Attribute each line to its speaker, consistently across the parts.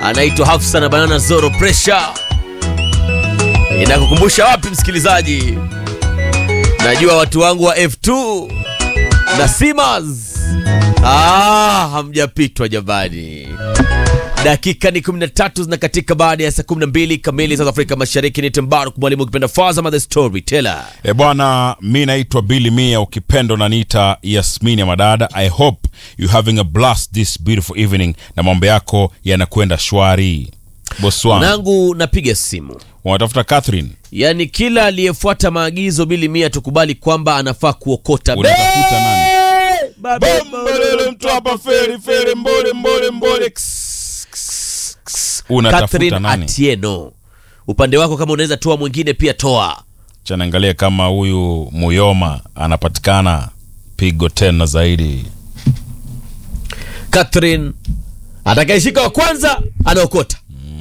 Speaker 1: anaitwa Hafsa na Banana Zoro Pressure. Inakukumbusha wapi msikilizaji? Najua watu wangu wa F2 na Simas, ah, hamjapitwa jamani. Dakika ni 13 zinakatika baada ya saa 12 kamili South Afrika Mashariki. Ni Tembaruk mwalimu ukipenda Fazama the Storyteller.
Speaker 2: E bwana, mi naitwa Billy Mia, ukipendo naniita Yasmini ya Madada. I hope you having a blast this beautiful evening na mambo yako yanakwenda shwari. Boss wangu
Speaker 1: Nangu napiga simu,
Speaker 2: unatafuta Catherine,
Speaker 1: yaani kila aliyefuata maagizo bili mia tukubali kwamba anafaa kuokota
Speaker 2: unatafuta nani?
Speaker 1: Babe,
Speaker 2: Bombolele mtu hapa feri feri mbole mbole mbole. Ks, ks, ks. Unatafuta
Speaker 1: Catherine
Speaker 2: nani?
Speaker 1: Atieno, upande wako kama unaweza toa mwingine pia toa.
Speaker 2: Chanaangalia kama huyu Muyoma anapatikana pigo tena zaidi.
Speaker 1: Catherine atakayeshika wa kwanza anaokota,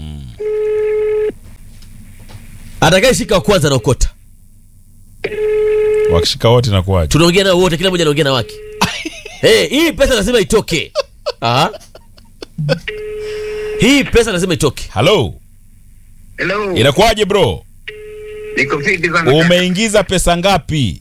Speaker 1: atakayeshika wa kwanza anaokota.
Speaker 2: Wakishika wote nakuwaje?
Speaker 1: Tunaongea nao wote, kila mmoja anaongea na wake. hey, hii pesa lazima itoke. Aha. Hii pesa lazima itoke.
Speaker 2: Hello,
Speaker 3: Hello.
Speaker 2: inakuwaje bro?
Speaker 3: Niko fiti sana.
Speaker 2: Umeingiza pesa ngapi?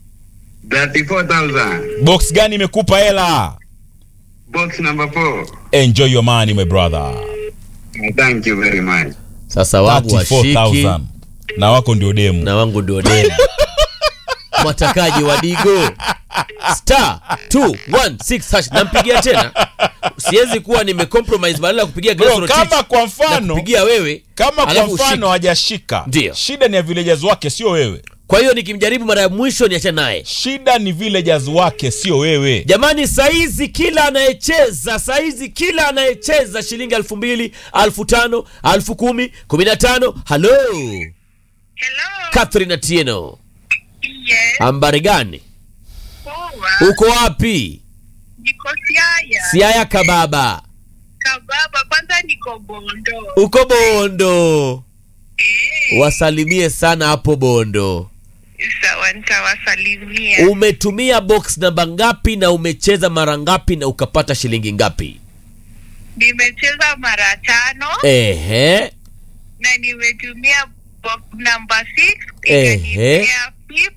Speaker 3: 34,000.
Speaker 2: Box gani imekupa hela?
Speaker 3: Box number 4.
Speaker 2: Enjoy your money my brother.
Speaker 3: Thank you very much.
Speaker 1: Sasa wangu washiki
Speaker 2: 34,000 na wako ndio demu.
Speaker 1: na wangu ndio demu. Mwatakaji wa Digo star 216 hash nampigia tena. Siwezi kuwa nimecompromise badala ya kupigia Grace
Speaker 2: Bro,
Speaker 1: Rotich,
Speaker 2: kama kwa mfano
Speaker 1: nakupigia wewe
Speaker 2: kama kwa
Speaker 1: alafu
Speaker 2: mfano
Speaker 1: ushike.
Speaker 2: hajashika,
Speaker 1: Ndio.
Speaker 2: shida ni ya villagers wake, sio wewe.
Speaker 1: Kwa hiyo nikimjaribu mara ya mwisho niachane naye.
Speaker 2: Shida ni villagers wake, sio wewe.
Speaker 1: Jamani, saizi kila anayecheza saizi kila anayecheza shilingi elfu mbili elfu tano elfu kumi kumi na tano. Halo
Speaker 4: Hello.
Speaker 1: Catherine Atieno,
Speaker 4: Yes.
Speaker 1: ambari gani?
Speaker 4: Poa.
Speaker 1: Uko wapi?
Speaker 4: Niko Siaya.
Speaker 1: Siaya kababa,
Speaker 4: Kababa. Kwanza niko Bondo.
Speaker 1: uko Bondo.
Speaker 4: Eh.
Speaker 1: Wasalimie sana hapo Bondo.
Speaker 4: Sawa, nitawasalimia.
Speaker 1: Umetumia box namba ngapi na umecheza mara ngapi na ukapata shilingi ngapi?
Speaker 4: Nimecheza mara tano
Speaker 1: Ehe,
Speaker 4: na nimetumia box number 6
Speaker 1: Ehe.
Speaker 4: ikanipea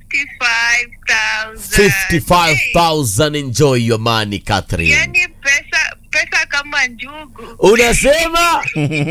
Speaker 4: 55,000.
Speaker 1: 55,000. Enjoy your money Catherine.
Speaker 4: Yaani pesa pesa kama njugu.
Speaker 1: Unasema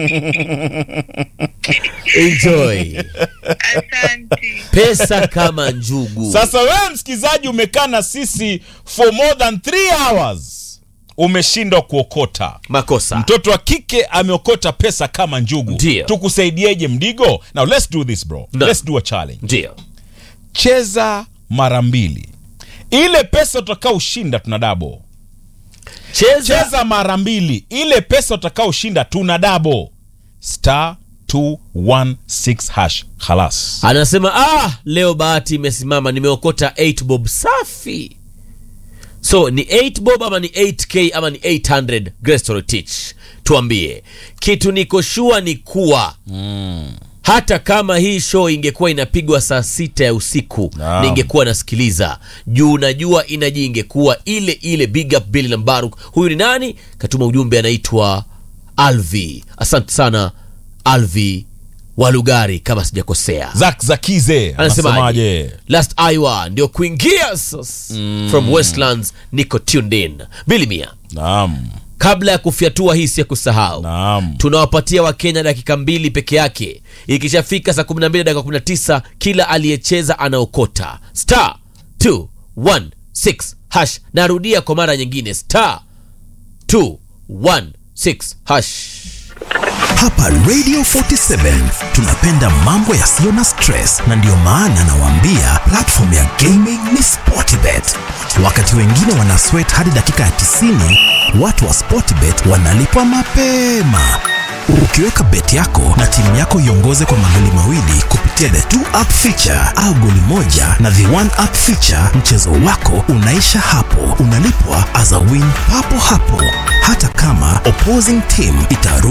Speaker 1: enjoy
Speaker 4: Asante.
Speaker 1: pesa kama njugu.
Speaker 2: Sasa wewe msikizaji, umekaa na sisi for more than 3 hours, umeshindwa kuokota.
Speaker 1: makosa
Speaker 2: Mtoto wa kike ameokota pesa kama njugu.
Speaker 1: Ndio.
Speaker 2: Tukusaidieje Mdigo? Now let's do this bro.
Speaker 1: No.
Speaker 2: Let's do a challenge.
Speaker 1: ndio
Speaker 2: Cheza mara mbili, ile pesa utakaoshinda tuna dabo.
Speaker 1: cheza,
Speaker 2: Cheza mara mbili, ile pesa utakaoshinda tuna dabo. Star 216 hash halas.
Speaker 1: anasema ah, leo bahati imesimama, nimeokota 8 bob safi. So ni 8 bob ama ni 8k ama ni 800? Grace Torotich, tuambie kitu. Niko shua ni kuwa hata kama hii show ingekuwa inapigwa saa sita ya usiku
Speaker 2: Naam.
Speaker 1: ningekuwa nasikiliza juu najua inaji ingekuwa ile ile. Big up Billy Lambaruk. Huyu ni nani? Katuma ujumbe, anaitwa Alvi. Asante sana Alvi Walugari, kama sijakosea.
Speaker 2: Zak Zakize
Speaker 1: Anasemaje?
Speaker 2: anasemaje?
Speaker 1: Last Iowa ndio kuingia sasa. From Westlands niko tuned in. Billy Mia,
Speaker 2: Naam,
Speaker 1: kabla ya kufyatua hii si ya kusahau
Speaker 2: naam.
Speaker 1: tunawapatia wakenya dakika mbili peke yake ikishafika saa 12 dakika 19 kila aliyecheza anaokota star 216 hash narudia kwa mara nyingine star 216 hash
Speaker 5: Hapa Radio 47 tunapenda mambo yasiyo na stress, na ndiyo maana nawaambia platform ya gaming ni Sportbet. Wakati wengine wana sweat hadi dakika ya 90, watu wa Sportbet wanalipwa mapema. Ukiweka bet yako na timu yako iongoze kwa magoli mawili kupitia the two up feature au goli moja na the one up feature, mchezo wako unaisha hapo, unalipwa as a win papo hapo, hata kama opposing team itarudi